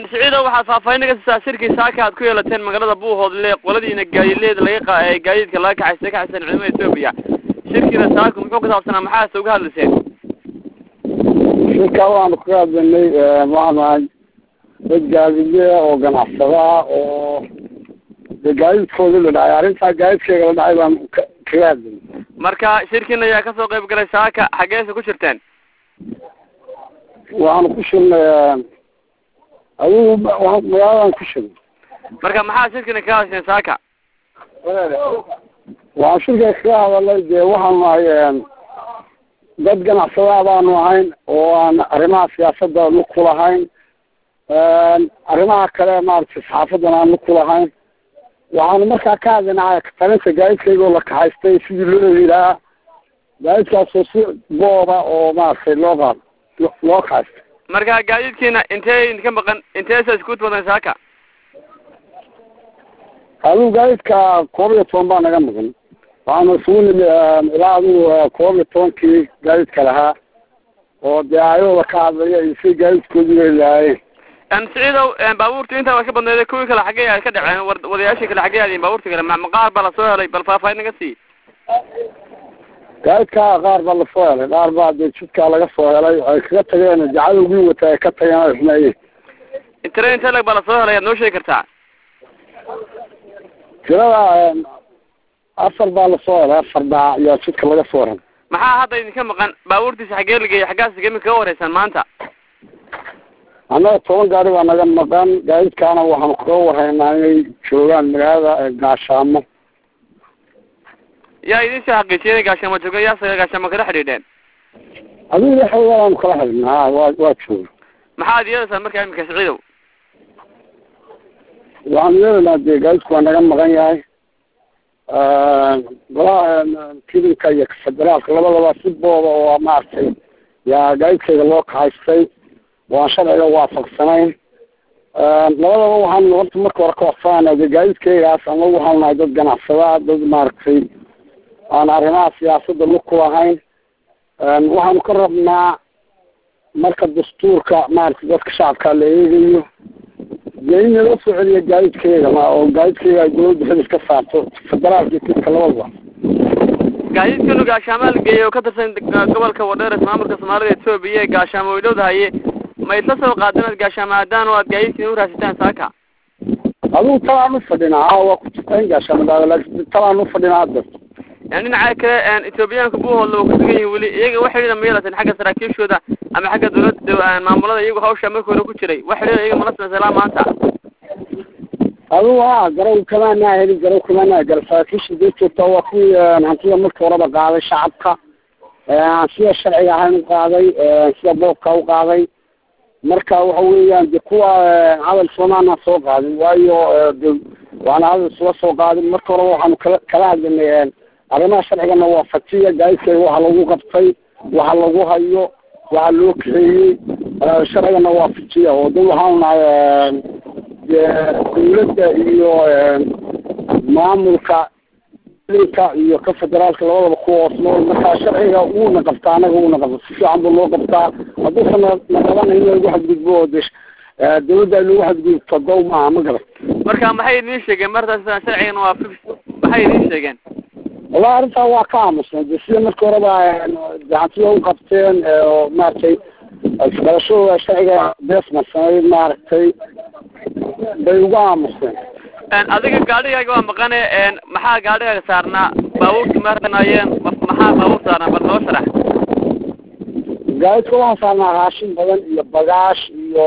siciido waxaad faahfaahin naga siisaa shirkii saaka aad ku yeelateen magaalada buuhoodle qoladiina gaadileed laga qa gaadiidka laga kaxaysa ka kaxaysan ciidamada etoobiya shirkiina saaka muxuu ka saabsanaa maxaase uga hadlayseen shirka waxaanu kaga hadlanay waxaanu ahay dad gaadiidlea oo ganacsada ah oo de gaadiidkooda la dhacay arrintaa gaadiidkeega la dhacay baanu ka kaga hadlanay marka shirkiina ayaa kasoo qayb galay saaka xaggeesa ku jirteen waxaanu ku shirnay adigu magaaladan ku shirnay marka maxaa shirkiina kaga hadasheen saaka waxaan shirka kaga hadalnay dee waxaanu nahay dad ganacsadaa baanu ahayn oo aan arrimaha siyaasadda lug ku lahayn arrimaha kale maaragtay saxaafadan aan lug ku lahayn waxaanu markaa ka hadlaynaa talinta gaadidkayga oo la kaxaystay sidii loo eri lahaa gaadidkaasoo si gooba oo maaragtay loo qaado loo kaxaystay marka gaadiidkiina intee idinka maqan inteesa isku wadan saaka adigu gaadidka koob iyo toban baa naga maqan waxaanu isugu nimi ilaa adigu koob iyo tobankii gaadidka lahaa oo dee ayadooda ka hadlaya iyo si gaadidkoodii way lahaayeen siciidow baabuurtu intaa waa ka badneeda kuwii kale xaggee ay ka dhaceen war wadayaashii kale xaggee aadeen baabuurta kale ma qaar baa lasoo helay bal faahfaahin naga sii gaadidka qaar baa lasoo helay qaar baa dee jidkaa laga soo helay ay kaga tageen jacadowgii wata ay ka tageen ay xumeeyeen tira intee lag baa lasoo helay aad noo sheegi kartaa tirada afar baa lasoo helay afar baa ayaa jidka laga soo helay maxaa hadda idinka maqan baabuurtiisa xaggee la geeyey xaggaas gemi kaga wareysaan maanta annaga toban gaari baa naga maqan gaadidkaana waxaanu kaga warhaynaa inay joogaan magaalada gaashaamo yaa idin soo xaqiijiyay inay gaashaamo joogaan yaase gaashaamo kala xidhiidheen adigu waxaanu kala xidhna ha waa waa jooga maxaad yeelaysaa markaa iminka siciidow waxaanu yeelaynaa dee gaadidku waa naga maqan yahay golaha kilinka iyo federaalka labadaba si booda oo maaragtay yaa gaadidkayga loo kahaystay waan sharciga waafaqsanayn labadaba waxaanu horta marka hore ka warsanaynaa dee gaadidkaygaas anagu waxaanu nahay dad ganacsadaa dad maaragtay aan arrimaha siyaasadda lug ku lahayn waxaanu ka rabnaa marka dastuurka maaragtay dadka shacabka la eegayo dee in nala soo celiyo gaadidkayga ma oo gaadidkayga ay dawladda xil iska saarto federaalka iyo tidka labadaba gaadiidkanu gaashaamaa la geeyey oo ka tirsan gobolka wadheeres maamulka soomaalida etoobiya ee gaashaamo way dhowdahaye ma isla soo qaadeen aad gaashaamo aadaan oo aad gaadiidkiina uraasitaan saaka adigu talaan u fadhinaa ha waa ku jirtaan gaashaamadaada laakiin talaan u fadhinaa hadda yani dhinaca kale etoobiyaanka buuhoodla waa ku sugan yihin weli iyaga wax xidhiida ma yeelateen xagga saraakiishooda ama xagga dawladda maamulada iyagu hawsha marka hore ku jiray wax xidhiida iyaga mala samaysay maanta adigu ha garow kamaanaa helin garow kamaanaa gala saraakiisha dee joogtaa waa kuwii hantida marka horeba qaaday shacabka sida sharciga ahayn u qaaday sida boobka u qaaday marka waxa weeyaan de kuwa hadal soomaalna soo qaadin waayo de waana hadal isula soo qaadin marka horeba waxaanu kala kala hadlanay arrimaha sharcigana waa fatiya gaadidkayga waxa lagu qabtay waxa lagu hayo waxa loo kaxeeyey sharcigana waa fatiya oo de waxaanu nahay dawladda iyo maamulka linka iyo ka federaalka labadaba ku hoos nool markaa sharciga uuna qabtaa anaga uuna qabta si fiican buu loo qabtaa hadduusan na qaban in lagu xadgudbo oo de dawladda lagu xadgudubto dow maaha ma garan marka maxay idiin sheegeen martaas sharcigana waa fix maxay idiin sheegeen wallahi arrintaa waa ka aamusnay de sida marka horeba hantida u qabteen oo maaragtay isqabashadooda sharciga beesmarsanayd maaragtay bay uga aamuseen adiga gaadhigaaga waa maqane maxaa gaadhigaaga saarnaa baabuurta maranaayeen maxaa baabuur saarnaa bal noo sharax gaadidka waxaan saarnaa raashin badan iyo bagaash iyo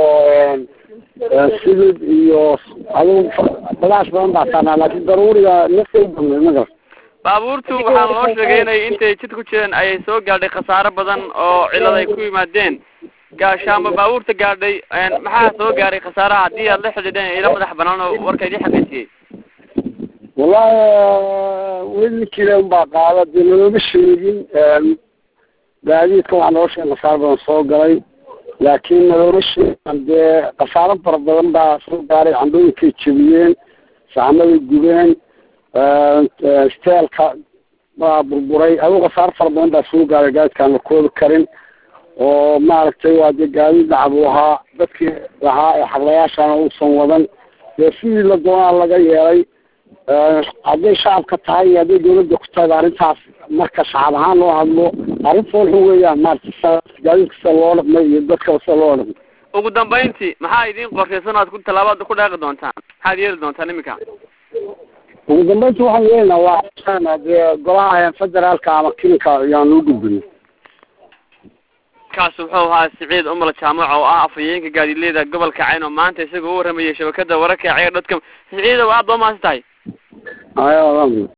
silid iyo adigu bagaash badan baa saarnaa laakiin daruuriga nafta u badnay ma garan baabuurtu waxaa noo sheegay inay intay jid ku jireen ayay soo gaadhay khasaaro badan oo cilad ay ku yimaadeen gaashaamo baabuurta gaadhay maxaa soo gaaray khasaaraha haddii aad la xidhiidheen ila madax banaan oo warka idin xaqiijiyey wallahi welinkile unbaa qaada dee nalooma sheegin gaadiidka waxaa noo sheegay khasaaro badan soo galay laakiin nalooma sheegan dee khasaaro fara badan baa soo gaaray candhooyinkay jebiyeen saxamaday gubeen steelka baa burburay adigu khasaaro fara badan baa soo gaaray gaadidkaan la koobi karin oo maaragtay waa dee gaadiid lacab u ahaa dadkii lahaa ee xablayaashana uusan wadan dee sidii la doonaa laga yeelay hadday shacabka tahay iyo hadday dawladda ku tahay arrintaas marka shacab ahaan loo hadlo arrin foolxun weeyaan maarata gaadiidka sida loo dhaqmay iyo dadkaba sida loo dhaqmay ugu dambayntii maxaa idin qorshaysan aad ku tallaabada ku dhaaqi doontaan maxaad yeeli doontaan iminka ugu dambayntii waxaan yeelinaa waa dee golaha federaalka ama kilinka ayaan u gudbinay kaas wuxuu ahaa siciid umar jaamac oo ah afhayeenka gaadiidleyda gobolka cayn oo maanta isagoo u waramayay shabakada wararka ceer dadka siciidow aad baa mahadsan tahay aya